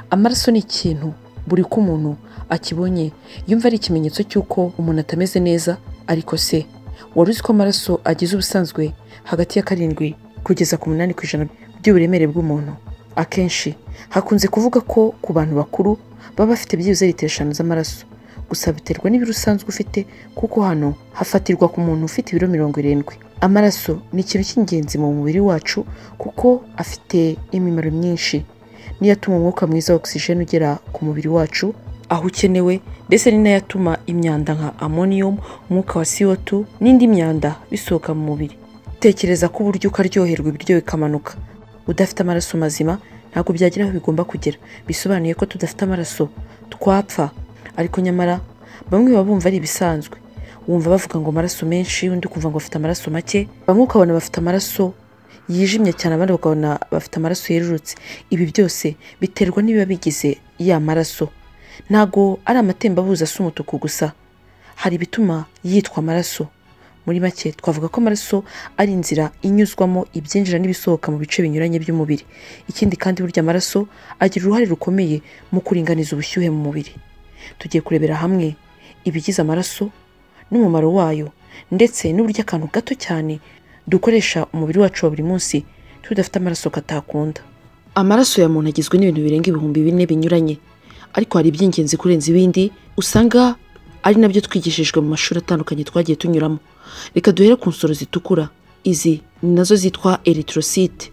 amaraso ni ikintu buri ko umuntu akibonye yumva ari ikimenyetso cy'uko umuntu atameze neza ariko se wari uzi ko amaraso agize ubusanzwe hagati ya karindwi kugeza ku munani ku ijana by'uburemere bw'umuntu akenshi hakunze kuvuga ko ku bantu bakuru baba bafite byibuze litiro eshanu z'amaraso gusa biterwa n'ibiro usanzwe ufite kuko hano hafatirwa ku muntu ufite ibiro mirongo irindwi amaraso ni ikintu cy'ingenzi mu mubiri wacu kuko afite imimaro myinshi niyo atuma umwuka mwiza wa ogisijeni ugera ku mubiri wacu aho ukenewe ndetse ni nayo atuma imyanda nka amoniyumu umwuka wa CO2 n'indi myanda bisohoka mu mubiri tekereza ko uburyo ukaryoherwa ibiryo bikamanuka udafite amaraso mazima ntabwo byagera aho bigomba kugera bisobanuye ko tudafite amaraso twapfa ariko nyamara bamwe baba bumva ari ibisanzwe wumva bavuga ngo amaraso menshi undi ukumva ngo afite amaraso make bamwe ukabona bafite amaraso yijimye cyane abandi bakabona bafite amaraso yerurutse ibi byose biterwa n'ibiba bigize ya maraso ntago ari amatembabuzi asa umutuku gusa hari ibituma yitwa amaraso muri make twavuga ko amaraso ari inzira inyuzwamo ibyinjira n'ibisohoka mu bice binyuranye by'umubiri ikindi kandi burya amaraso agira uruhare rukomeye mu kuringaniza ubushyuhe mu mubiri tugiye kurebera hamwe ibigize amaraso n'umumaro wayo ndetse n'uburyo akantu gato cyane dukoresha umubiri wacu wa buri munsi tudafite amaraso katakunda amaraso ya muntu agizwe n'ibintu birenga ibihumbi bine binyuranye ariko hari iby'ingenzi kurenza ibindi usanga ari nabyo twigishijwe mu mashuri atandukanye twagiye tunyuramo reka duhere ku nsoro zitukura izi ni nazo zitwa eritorosite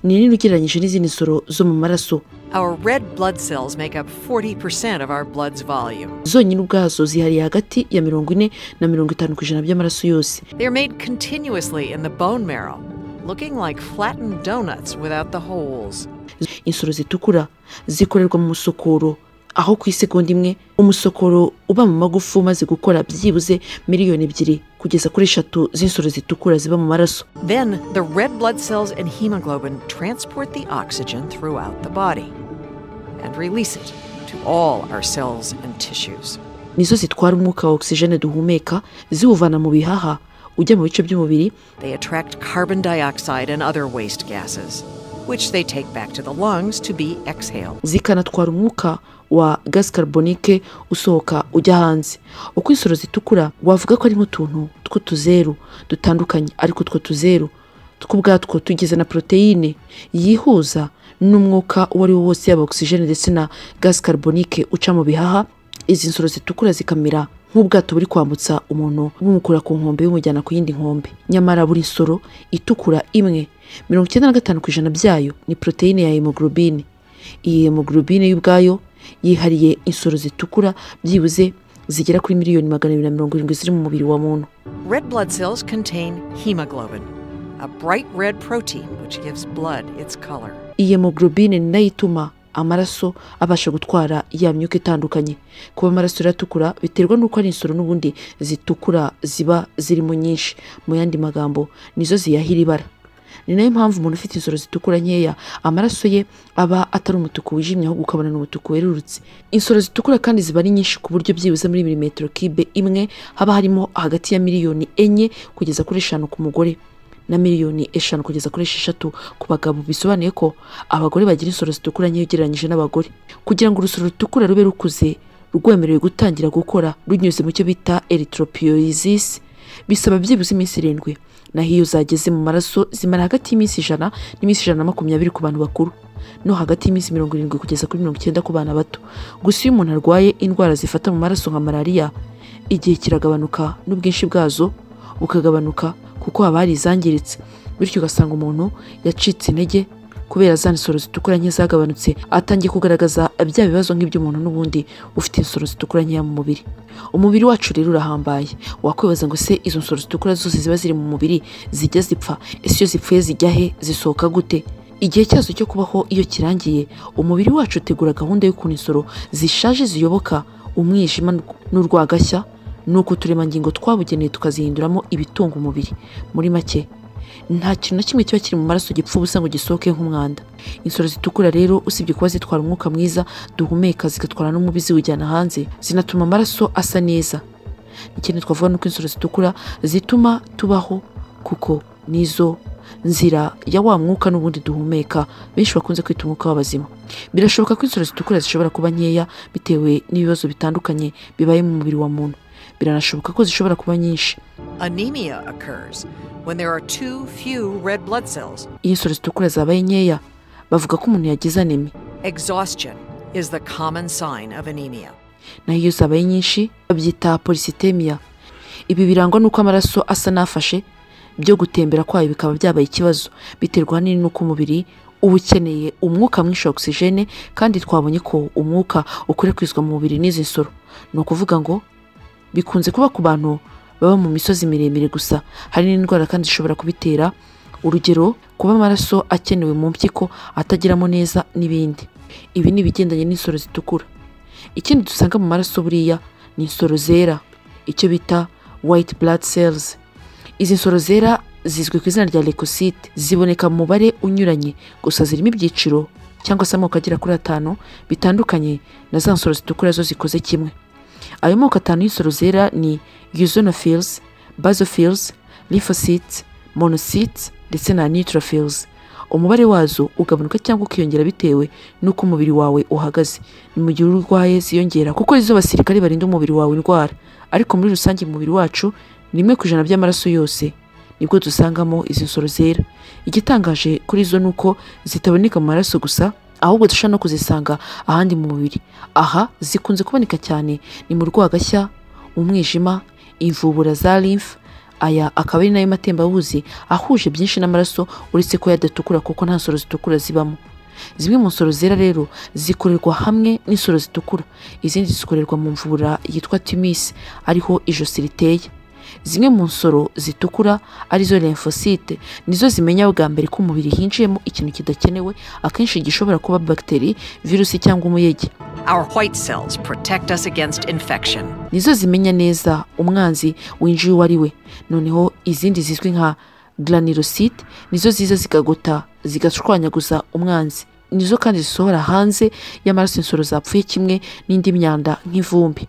ni nini ugereranyije n'izindi nsoro zo mu maraso Our red blood cells make up 40% of our blood's volume. zonyine ubwazo zihariye hagati ya mirongo ine na mirongo itanu ku ijana by'amaraso yose They are made continuously in the bone marrow, looking like flattened donuts without the holes. insoro zitukura zikorerwa mu musokoro aho ku isegonda imwe umusokoro uba mu magufa umaze gukora byibuze miliyoni ebyiri kugeza kuri eshatu z'insoro zitukura ziba mu maraso Then, the red blood cells and hemoglobin transport the oxygen throughout the body and release it to all our cells and tissues. nizo zitwara umwuka wa ogisijene duhumeka ziwuvana mu bihaha ujya mu bice by'umubiri They attract carbon dioxide and other waste gases, which they take back to the lungs to be exhaled. zikanatwara umwuka wa gazi karubonike usohoka ujya hanze uko insoro zitukura wavuga ko ari nk'utuntu tw'utuzeru dutandukanye ariko utwo tuzeru tw'ubwatwo tugize na poroteyine yihuza n'umwuka uwo ari wo wose yaba ogisijene ndetse na gazi karubonike uca mu bihaha izi nsoro zitukura zikamera nk'ubwato buri kwambutsa umuntu bumukura ku nkombe bumujyana ku yindi nkombe nyamara buri nsoro itukura imwe mirongo icyenda na gatanu ku ijana byayo ni poroteyine ya hemoglobine iyi hemoglobine y'ubwayo yihariye insoro zitukura byibuze zigera kuri miliyoni magana abiri na mirongo irindwi ziri mu mubiri wa muntu Red blood cells contain hemoglobin, a bright red protein which gives blood its color. iyi hemoglobine ni nayo ituma amaraso abasha gutwara ya myuka itandukanye kuba amaraso rero atukura biterwa n'uko ari insoro n'ubundi zitukura ziba zirimo nyinshi mu yandi magambo nizo ziyahira ibara ni nayo mpamvu umuntu ufite insoro zitukura nkeya amaraso ye aba atari umutuku wijimye ahubwo ukabona ni umutuku werurutse insoro zitukura kandi ziba ari nyinshi ku buryo byibuze muri milimetero kibe imwe haba harimo hagati ya miliyoni enye kugeza kuri eshanu ku mugore na miliyoni eshanu kugeza kuri esheshatu ku bagabo bisobanuye ko abagore bagira insoro zitukura nkeya ugereranyije n'abagore kugira ngo urusoro rutukura rube rukuze rwemerewe gutangira gukora runyuze mu cyo bita erythropoiesis bisaba byibuze iminsi irindwi naho iyo zageze mu maraso zimara hagati y'iminsi ijana n'iminsi ijana na makumyabiri ku bantu bakuru no hagati y'iminsi mirongo irindwi kugeza kuri mirongo icyenda ku bana bato gusa iyo umuntu arwaye indwara zifata mu maraso nka malariya igihe kiragabanuka n'ubwinshi bwazo bukagabanuka kuko haba hari izangiritse bityo ugasanga umuntu yacitse intege kubera za nsoro zitukura nke zagabanutse atangiye kugaragaza bya bibazo nk'iby'umuntu n'ubundi ufite insoro zitukura nkeya mu mubiri umubiri wacu rero urahambaye wakwibaza ngo se izo nsoro zitukura zose ziba ziri mu mubiri zijya zipfa ese iyo zipfuye zijya he zisohoka gute igihe cyazo cyo kubaho iyo kirangiye umubiri wacu utegura gahunda y'ukuntu insoro zishaje ziyoboka umwijima n'urwagashya ni uko uturemangingo twabugenewe tukazihinduramo ibitunga umubiri muri make nta kintu na kimwe kiba kiri mu maraso gipfa ubusa ngo gisohoke nk'umwanda insoro zitukura rero usibye kuba zitwara umwuka mwiza duhumeka zigatwara n'umubi ziwujyana hanze zinatuma amaraso asa neza ikindi twavuga ni uko insoro zitukura zituma tubaho kuko nizo nzira ya wa mwuka n'ubundi duhumeka benshi bakunze kwita umwuka w'abazima birashoboka ko inzira zitukura zishobora kuba nkeya bitewe n'ibibazo bitandukanye bibaye mu mubiri wa muntu biranashoboka ko zishobora kuba nyinshi Anemia occurs when there are too few red blood cells. iyo insoro zitukura zabaye nkeya bavuga ko umuntu yagize anemi Exhaustion is the common sign of anemia. naho iyo zabaye nyinshi babyita polisitemiya ibi birangwa n'uko amaraso asa n'afashe byo gutembera kwayo bikaba byabaye ikibazo biterwa ahanini n'uko umubiri uba ukeneye umwuka mwinshi wa ogisijene kandi twabonye ko umwuka ukwirakwizwa mu mubiri n'izi nsoro ni ukuvuga ngo bikunze kuba ku bantu baba mu misozi miremire gusa hari n'indwara kandi zishobora kubitera urugero kuba amaraso akenewe mu mpyiko atageramo neza n'ibindi ibi ni ibigendanye n'insoro zitukura ikindi dusanga mu maraso buriya ni insoro zera icyo bita white blood cells izi nsoro zera zizwi ku izina rya leukocyte ziboneka mu mubare unyuranye gusa zirimo ibyiciro cyangwa se amoko agera kuri atanu bitandukanye na za nsoro zitukura zo zikoze kimwe ayo moko atanu y'insoro zera ni eosinophils basophils lymphocytes monocytes ndetse na neutrophils umubare wazo ugabanuka cyangwa ukiyongera bitewe n'uko umubiri wawe uhagaze ni mu gihe urwaye ziyongera kuko arizo basirikare barinda umubiri wawe indwara ariko muri rusange mu mubiri wacu ni rimwe ku ijana by'amaraso yose nibwo dusangamo izi nsoro zera igitangaje kuri zo ni uko zitaboneka mu maraso gusa ahubwo dushobora no kuzisanga ahandi mu mubiri aha zikunze kuboneka cyane ni mu rwagashya umwijima imvubura za lymph aya akaba ari nayo matembabuzi ahuje byinshi n'amaraso uretse ko yadatukura kuko nta nsoro zitukura zibamo zimwe mu nsoro zera rero zikorerwa hamwe n'insoro zitukura izindi zikorerwa mu mvura yitwa timis ariho ijosi riteye zimwe mu nsoro zitukura arizo lymphocyte nizo zimenya bwa mbere ko umubiri hinjiyemo ikintu kidakenewe akenshi gishobora kuba bagiteri virusi cyangwa umuyege Our white cells protect us against infection. nizo zimenya neza umwanzi winjiye uwo ari we noneho izindi zizwi nka granirosite nizo ziza zigagota zigashwanyaguza umwanzi nizo kandi zisohora hanze y'amaraso insoro zapfuye kimwe n'indi myanda nk'ivumbi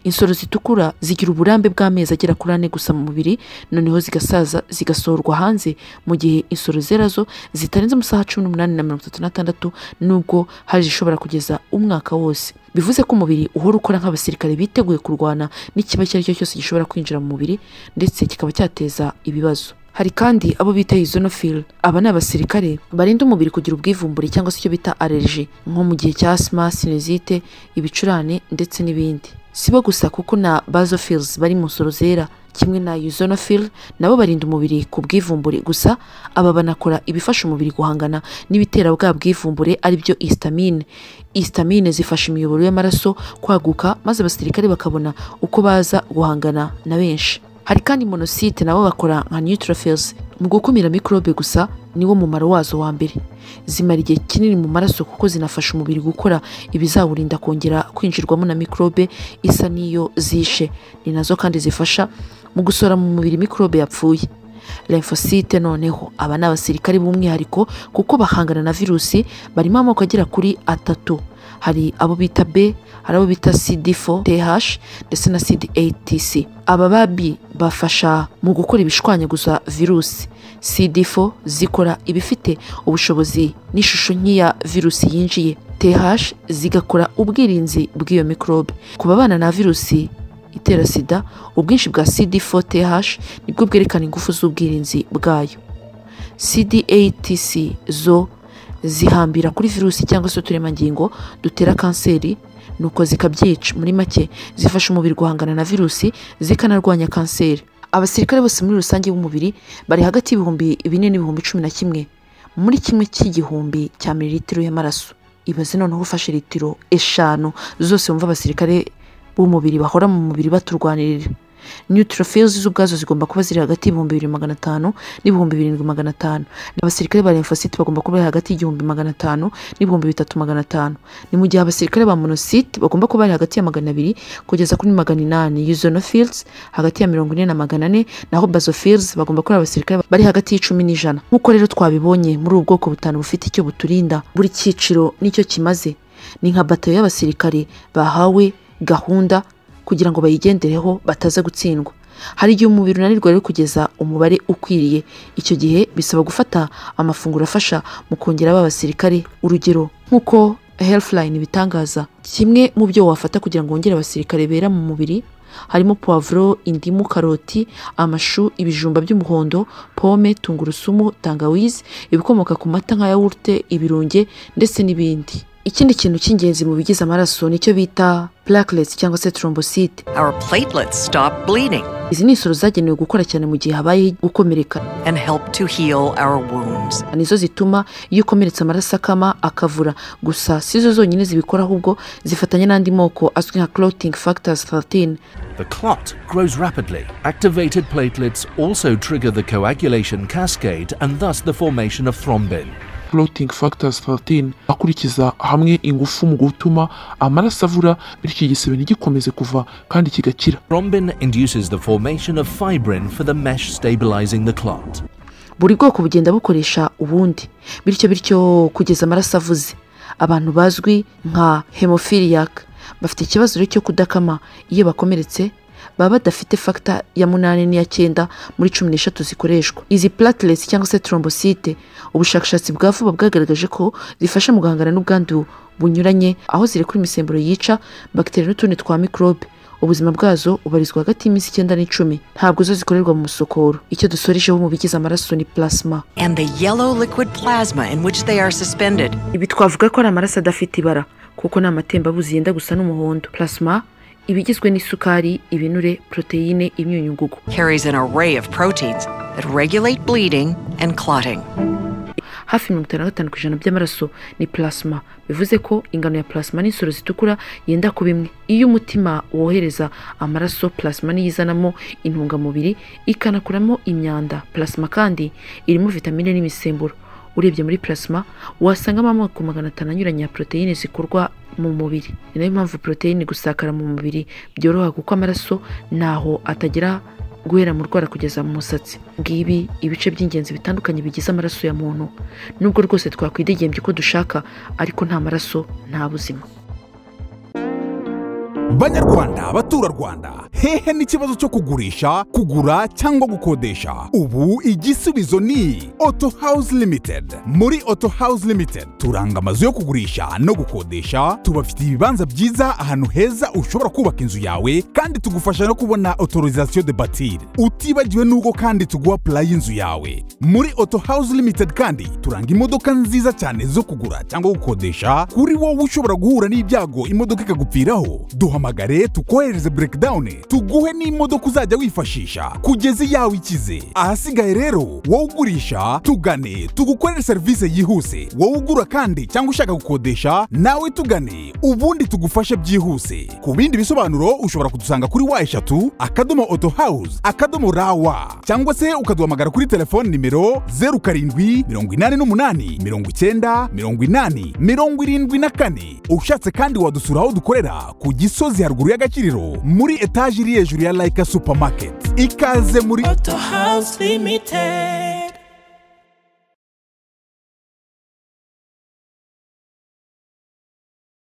insoro zitukura zigira uburambe bw'amezi agera kuri ane gusa mu mubiri noneho zigasaza zigasohorwa hanze mu gihe insoro zera zo zitarenze amasaha cumi n'umunani na mirongo itatu n'atandatu nubwo hari izishobora kugeza umwaka wose bivuze ko umubiri uhora ukora nk'abasirikare biteguye kurwana n'ikiba icyo ari cyo cyose gishobora kwinjira mu mubiri ndetse kikaba cyateza ibibazo hari kandi abo bita izonophil aba ni abasirikare barinda umubiri kugira ubwivumbure cyangwa se icyo bita allergy nko mu gihe cya asima sinezite ibicurane ndetse n'ibindi si bo gusa kuko na basophils bari mu nsoro zera kimwe na eosinophil nabo barinda umubiri ku bwivumbure gusa aba banakora ibifasha umubiri guhangana n'ibitera bwa bwivumbure aribyo histamine histamine zifasha imiyoboro y'amaraso kwaguka maze abasirikare bakabona uko baza guhangana na benshi hari kandi monosite nabo bakora nka neutrophils mu gukumira mikorobe gusa niwo mumaro wazo wa mbere zimara igihe kinini mu maraso kuko zinafasha umubiri gukora ibizawurinda kongera kwinjirwamo na mikorobe isa n'iyo zishe ni nazo kandi zifasha mu gusohora mu mubiri mikorobe yapfuye lymphocite noneho aba ni abasirikare b'umwihariko kuko bahangana na virusi barimo amoko agera kuri atatu hari abo bita B hari abo bita CD4 TH ndetse na CD8TC aba babi bafasha mu gukora ibishwanyaguza virusi CD4 zikora ibifite ubushobozi n'ishusho nk'iya virusi yinjiye TH zigakora ubwirinzi bw'iyo mikorobe ku babana na virusi itera sida ubwinshi bwa CD4 TH nibwo bwerekana ingufu z'ubwirinzi bwayo CD8TC zo zihambira kuri virusi cyangwa se uturemangingo dutera kanseri nuko zikabyica muri make zifasha umubiri guhangana na virusi zikanarwanya kanseri abasirikare bose muri rusange b'umubiri bari hagati y'ibihumbi bine n'ibihumbi cumi na kimwe muri kimwe cy'igihumbi cya mililitiro y'amaraso ibaze noneho ufashe litiro eshanu zose wumva abasirikare b'umubiri bahora mu mubiri baturwanirira neutrophils zo ubwazo zigomba kuba ziri hagati y'ibihumbi bibiri magana atanu n'ibihumbi birindwi magana atanu abasirikare ba lymphocyte bagomba kuba bari hagati y'igihumbi magana atanu n'ibihumbi bitatu magana atanu ni mu gihe abasirikare ba monocyte bagomba kuba bari hagati ya magana abiri kugeza kuri magana inani eosinophils hagati ya mirongo ine na magana ane naho basophils bagomba kuba ari abasirikare bari hagati y'icumi n'ijana nk'uko rero twabibonye muri ubu bwoko butanu bufite icyo buturinda buri cyiciro n'icyo kimaze ni nka bato y'abasirikare bahawe gahunda kugira ngo bayigendereho bataza gutsindwa hari igihe umubiri unanirwa rero kugeza umubare ukwiriye icyo gihe bisaba gufata amafunguro afasha mu kongera ba basirikare urugero nk'uko healthline bitangaza kimwe mu byo wafata kugira ngo wongere abasirikare bera mu mubiri harimo puwavuro indimu karoti amashu ibijumba by'umuhondo pome tungurusumu tangawizi ibikomoka ku mata nka yawurute ibirunge ndetse n'ibindi ikindi kintu cy'ingenzi mu bigize amaraso nicyo bita plakelets cyangwa se trombosite Our platelets stop bleeding izi ni insoro zagenewe gukora cyane mu gihe habaye gukomereka and help to heal our wounds. nizo zituma iyo ukomeretse amaraso akama akavura gusa si zo zonyine zibikora ahubwo zifatanya n'andi moko azwi nka clotting factors 13 The clot grows rapidly. Activated platelets also trigger the coagulation cascade and thus the formation of thrombin. clotting factors 13 akurikiza hamwe ingufu mu gutuma amaraso avura bityo igisebe ntigikomeze kuva kandi kigakira Thrombin induces the formation of fibrin for the mesh stabilizing the clot. buri bwoko bugenda bukoresha ubundi bityo bityo kugeza amaraso avuze abantu bazwi nka hemofiliyaka bafite ikibazo rero cyo kudakama iyo bakomeretse baba badafite fagita ya munani n'iya cyenda muri cumi n'eshatu zikoreshwa izi platelets cyangwa se trombosite ubushakashatsi bwa vuba bwagaragaje ko zifasha mu guhangana n'ubwandu bunyuranye aho ziri kuri imisemburo yica bagiteri n'utundi twa mikorobe ubuzima bwazo ubarizwa hagati y'iminsi icyenda n'icumi ntabwo zo zikorerwa mu musokoro icyo dusorejeho mu bigize amaraso ni plasma And the yellow liquid plasma in which they are suspended. ibi twavuga ko ari amaraso adafite ibara kuko ni amatembabuzi yenda gusa n'umuhondo plasma iba igizwe n'isukari ibinure poroteyine imyunyungugu Carries an array of proteins that regulate bleeding and clotting. hafi mirongo itanu na gatanu ku ijana by'amaraso ni plasma bivuze ko ingano ya plasma n'insoro zitukura yenda kuba imwe iyo umutima wohereza amaraso plasma niyo izanamo intungamubiri ikanakuramo imyanda plasma kandi irimo vitamine n'imisemburo urebye muri plasma wasangamo amoko magana atanu anyuranye ya poroteyine zikorwa mu mubiri ni nayo mpamvu poroteyine gusakara mu mubiri byoroha kuko amaraso ntaho atagera guhera mu rwara kugeza mu musatsi ngibi ibice by'ingenzi bitandukanye bigize amaraso ya muntu nubwo rwose twakwidegembya uko dushaka ariko nta maraso nta buzima banyarwanda baturarwanda hehe n'ikibazo cyo kugurisha kugura cyangwa gukodesha ubu igisubizo ni auto house limited muri auto house limited turanga amazu yo kugurisha no gukodesha tubafitiye ibibanza byiza ahantu heza ushobora kubaka inzu yawe kandi tugufasha no kubona autorisation de batir utibagiwe n'ubwo kandi tuguha purayi y'inzu yawe muri auto house limited kandi turanga imodoka nziza cyane zo kugura cyangwa gukodesha kuri wowe ushobora guhura n'ibyago imodoka ikagupfiraho duhamagare tukohereze breakdown tuguhe n'imodoka uzajya wifashisha kugeza iyawe ikize ahasigaye rero wowe ugurisha tugane tugukorere serivisi yihuse wowe ugura kandi cyangwa ushaka gukodesha nawe tugane ubundi tugufashe byihuse ku bindi bisobanuro ushobora kudusanga kuri wa eshatu akadomo auto house akadomo rawa cyangwa se ukaduhamagara kuri telefoni nimero zeru karindwi mirongo inani n'umunani mirongo icyenda mirongo inani mirongo irindwi na kane ushatse kandi wadusura aho dukorera ku gisozi haruguru y'agakiriro muri etaje iri hejuru ya layika supamaketi ikaze muri Auto House Limited.